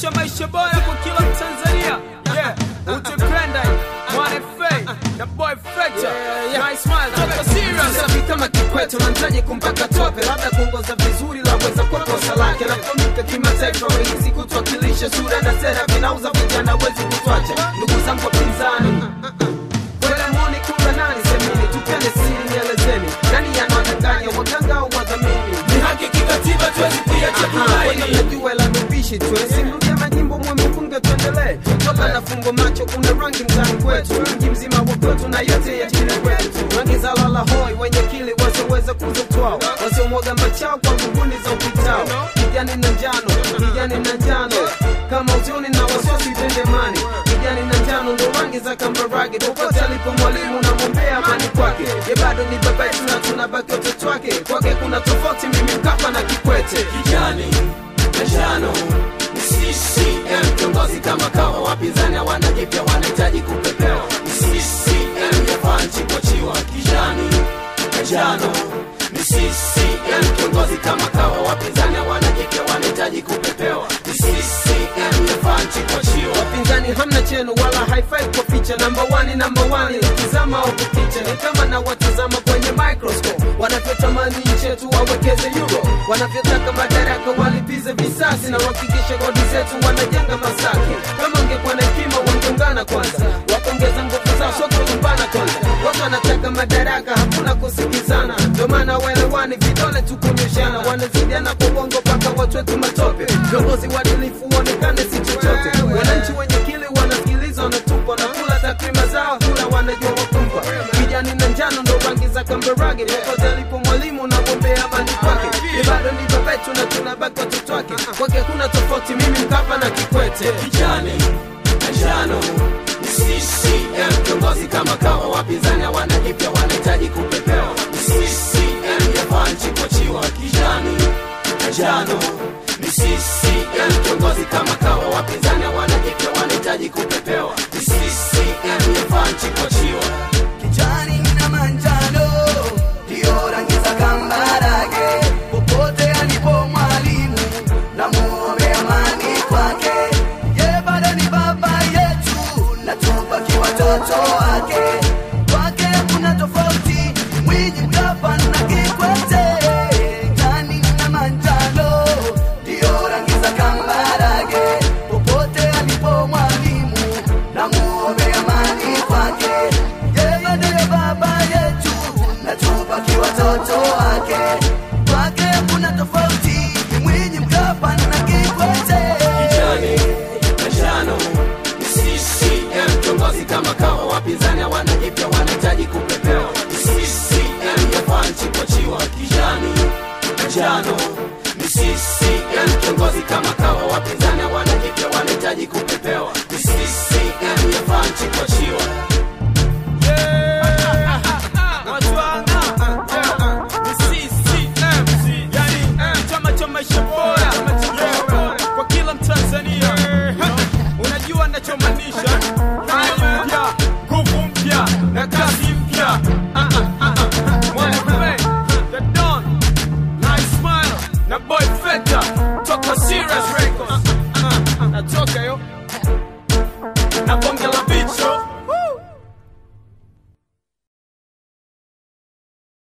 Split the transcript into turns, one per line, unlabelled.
kuhakikisha maisha bora kwa kila Mtanzania. Yeah, utipenda mwana fei na boy Fletcher. Nice smile, toka serious.
Safi kama Kikwete unamtaji kumpaka tope, labda kuongoza vizuri laweza kwa kosa lake. Nafahamika kimataifa, rahisi kutuwakilisha, sura na sera vinauza vijana, wezi kutwacha. Ndugu zangu wapinzani, kwele moni kula nani semini, tupende siri, nielezeni nani anawadanganya, waganga au wadhamini?
Ni haki kikatiba, tuwezi kuiacha tumaini.
Najua la nubishi tu simrudia majimbo mwemefunge tuendelee toka na fungo macho kuna rangi mtani kwetu mji mzima wa kwetu na yote ya chini kwetu rangi za lala hoi wenye kili wasioweza kuzotwao wasiomwaga machao kwa nguvuni za upitao kijani na njano kijani na njano kama uzuni na wasiwasi tendemani kijani na njano ndo rangi za kambarage popote alipo mwalimu namwombea amani kwake ye bado ni baba yetu na tunabaki watoto wake kwake kuna tofauti mimi mkapa na kikwete
kijani na njano ni CCM kiongozi kama kawa, wapinzani hawana jipya, wanahitaji kupepewa. Ni CCM yafaa nchi kuachiwa. Kijani na njano ni CCM kiongozi kama kawa, wapinzani hawana jipya, wanahitaji kupepewa. Ni CCM yafaa nchi kuachiwa.
wapinzani hamna chenu wala haifai kwa picha namba wani namba wani ukizama au kupicha ni kama na watazama kwenye microscope wanavyotamani nchi yetu wawekeze euro wanavyotaka madaraka walipize visasi na wahakikishe kodi zetu wanajenga masaki kama ungekuwa na hekima wangeungana kwanza wakongeza nguvu zao sote lumbana kwanza watu wanataka madaraka hakuna kusikizana ndio maana waelewani vidole tukunyoshana wanazidiana kwa uongo mpaka watu wetu matope viongozi waadilifu uonekane si chochote wananchi wenye kili wanasikiliza wanatupa wanakula takrima zao kula wanajua wakumpa kijani na njano ndo rangi za kambarage popote alipo mwalimu na gombea amani kwake ni bado ni baba yetu na tunabaki watoto wake kwake kuna tofauti mimi mkapa na kikwete
kijani na njano ni CCM kiongozi kama kawa, wapinzani hawana jipya, wanahitaji kupepewa. Ni CCM yafaa nchi kuachiwa. Kijani na njano ni CCM kiongozi kama kawa, wapinzani hawana jipya, wanahitaji kupepewa. Ni CCM yafaa nchi kuachiwa.
kijani na manjano ndio rangi za kambarage popote alipo mwalimu na muombe amani kwake ye bado ni baba yetu na tubaki watoto wake kwake kuna tofauti mwiji mkapa na kikwete kijani na manjano ndio rangi za kambarage popote alipo mwalimu na muombe amani kwake yeye ndiye baba yetu na tubaki watoto wake kwake kuna tofauti mwinyi mkapa na kikwete
kijani na njano ni CCM kiongozi kama kawa, wapinzani hawana jipya, wanahitaji kupepewa. Ni CCM yafaa nchi kuachiwa. Kijani na njano ni CCM kiongozi kama kawa, wapinzani